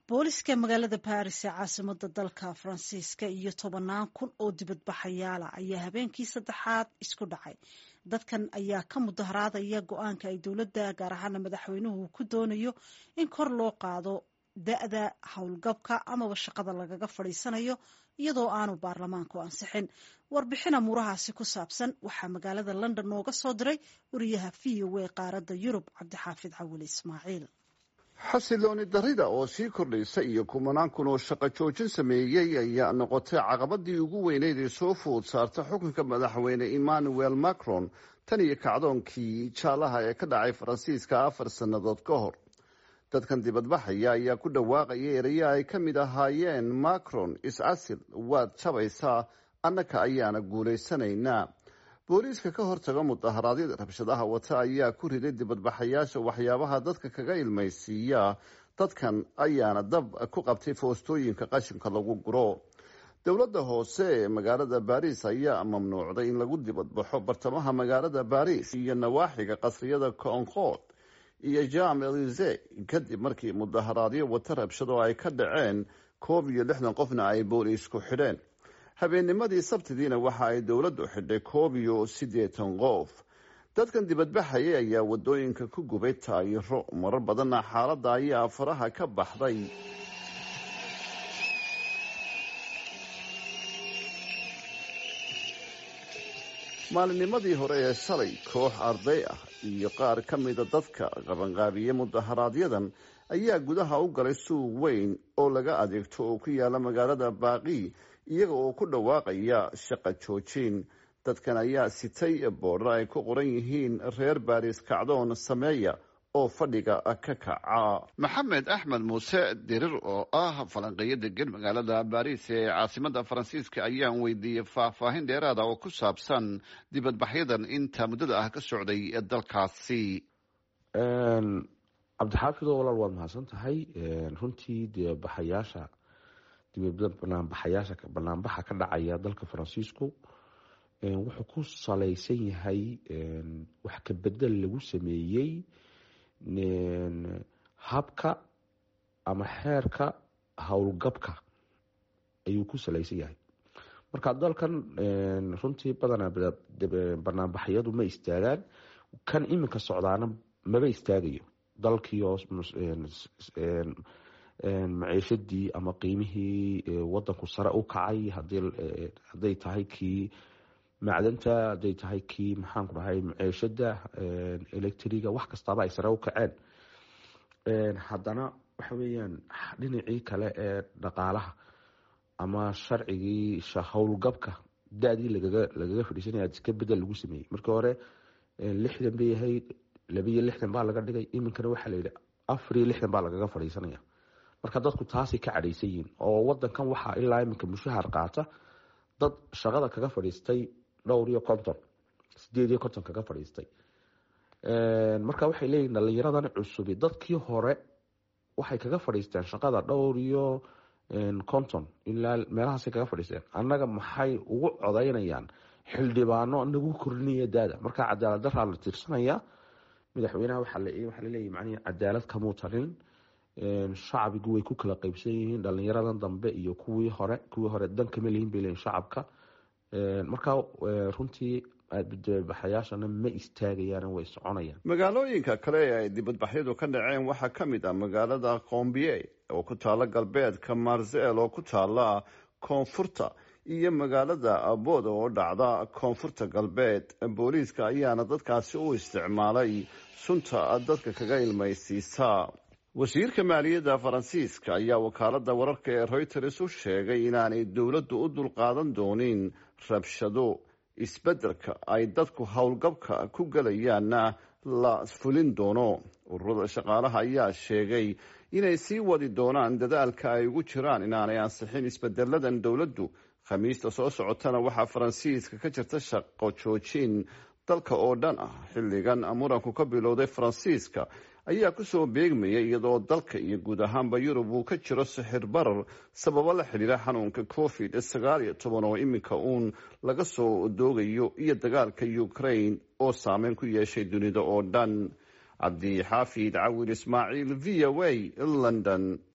booliska magaalada baris ee caasimada dalka faransiiska iyo tobannaan kun oo dibadbaxayaala ayaa habeenkii saddexaad isku dhacay dadkan ayaa ka mudaharaadaya go-aanka ay dowladda gaar ahaana madaxweynuhu ku doonayo in kor loo qaado da-da howlgabka amaba shaqada lagaga fadhiisanayo iyadoo aanu baarlamaanku ansixin warbixin amuurahaasi ku saabsan waxaa magaalada london nooga soo diray wariyaha v o a qaaradda yurub cabdixaafid cawil ismaaciil xasilooni darida oo sii kordhaysa iyo kumanaan kun oo shaqo joojin sameeyey ayaa noqotay caqabadii ugu weyneyd ee soo food saarta xukunka madaxweyne emmanuel macron tan iyo kacdoonkii jaalaha ee ka dhacay faransiiska afar sannadood ka hor dadkan dibadbaxaya ayaa ku dhawaaqaya erayo ay ka mid ahaayeen macron is-asil waad jabaysaa annaka ayaana guulaysanaynaa booliiska ka hortaga mudaharaadyada rabshadaha wata ayaa ku riday dibadbaxayaasha waxyaabaha dadka kaga ilmaysiiya dadkan ayaana dab ku qabtay foostooyinka qashinka lagu guro dowladda hoose ee magaalada baris ayaa mamnuucday in lagu dibadbaxo bartamaha magaalada baris iyo nawaaxiga qasriyada concord iyo jam elise kadib markii mudaharaadyo wata rabshado ay ka dhaceen koob iyo lixdan qofna ay booliisku xidheen habeennimadii sabtidiina waxa ay dowladdu xidhay koob iyo siddeetan qof dadkan dibadbaxaya ayaa wadooyinka ku gubay taayiro marar badanna xaaladda ayaa faraha ka baxday maalinnimadii hore ee shalay koox arday ah iyo qaar ka mida dadka qabanqaabiye mudaharaaadyadan ayaa gudaha u galay suuq weyn oo laga adeegto oo ku yaala magaalada baaqi iyaga oo ku dhawaaqaya shaqa joojin dadkan ayaa sitay boodhar ay ku qoran yihiin reer baris kacdoon sameeya oo fadhiga ka kaca maxamed axmed muuse dirir oo ah falanqeeyo degan magaalada baris ee caasimada faransiiska ayaan weydiiyey faahfaahin dheeraada oo ku saabsan dibadbaxyadan inta muddada ah ka socday dalkaasi cabdixaafidoo walaal waad mahadsan tahay runtii dibadbaxayaasha banaanbaxayaasha banaanbaxa ka dhacaya dalka faransiisku wuxuu ku salaysan yahay wax ka bedel lagu sameeyey habka ama xeerka howlgabka ayuu ku salaysan yahay marka dalkan runtii badanaa banaanbaxyadu ma istaagaan kan iminka socdaana maba istaagayo dalkiioo maciishadii ama qiimihii wadanku sare u kacay haday tahay kii macdanta haday tahay kii maxaanku dhahay maciishada electriga wax kastaaba ay sare u kaceen haddana waxa weeyaan dhinacii kale ee dhaqaalaha ama sharcigii howlgabka da-dii lagaga fadhiisanaya iska bedel lagu sameeyey markii hore lixdan bay ahayd labiiyo lixdan baa laga dhigay iminkana waxaa layihi afariyo lixdan baa lagaga fadhiisanaya marka dadku taasay ka cadhaysan yihiin oo wadankan waxaa ilaa iminka mushahar qaata dad shaqada kaga fadhiistay dhowr iyo konton sideed iyo konton kaga fadhiistay marka waxay leeyihin dhalinyaradan cusubi dadkii hore waxay kaga fadhiisteen shaqada dhowr iyo konton ilaa meelahaasay kaga fadhiisteen annaga maxay ugu codaynayaan xildhibaano nagu korinaya daada marka cadaalad daraa la tirsanaya madaxweynaha waxaa laleeyahy man cadaalad kamuu talin shacbigu way ku kala qeybsan yihiin dhalinyaradan dambe iyo kuwii hore kuwii hore dan kama lihin bay leeyihin shacabka marka runtii dibadbaxayaashana ma istaagayaan way soconayaan magaalooyinka kale ee ay dibadbaxyadu ka dhaceen waxaa ka mid ah magaalada qombie oo ku taala galbeedka marsel oo ku taala koonfurta iyo magaalada abood oo dhacda koonfurta galbeed booliiska ayaana dadkaasi u isticmaalay sunta dadka kaga ilmaysiisa wasiirka maaliyadda faransiiska ayaa wakaalada wararka ee reuters u sheegay inaanay dowladdu u dulqaadan doonin rabshado isbeddelka ay dadku howlgabka ku gelayaanna la fulin doono ururada shaqaalaha ayaa sheegay inay sii wadi doonaan dadaalka ay ugu jiraan inaanay ansixin isbedeladan dowladdu khamiista soo socotana waxaa faransiiska ka jirta shaqo joojin dalka oo dhan ah xilligan muranku ka bilowday faransiiska ayaa kusoo beegmaya iyadoo dalka iyo guud ahaanba yurub uu ka jiro sixir barar sababo la xidhiira xanuunka covid sagaal iyo toban oo iminka uun laga soo doogayo iyo dagaalka ukraine oo saameyn ku yeeshay dunida oo dhan cabdi xaafid cawil ismaaciil v o a london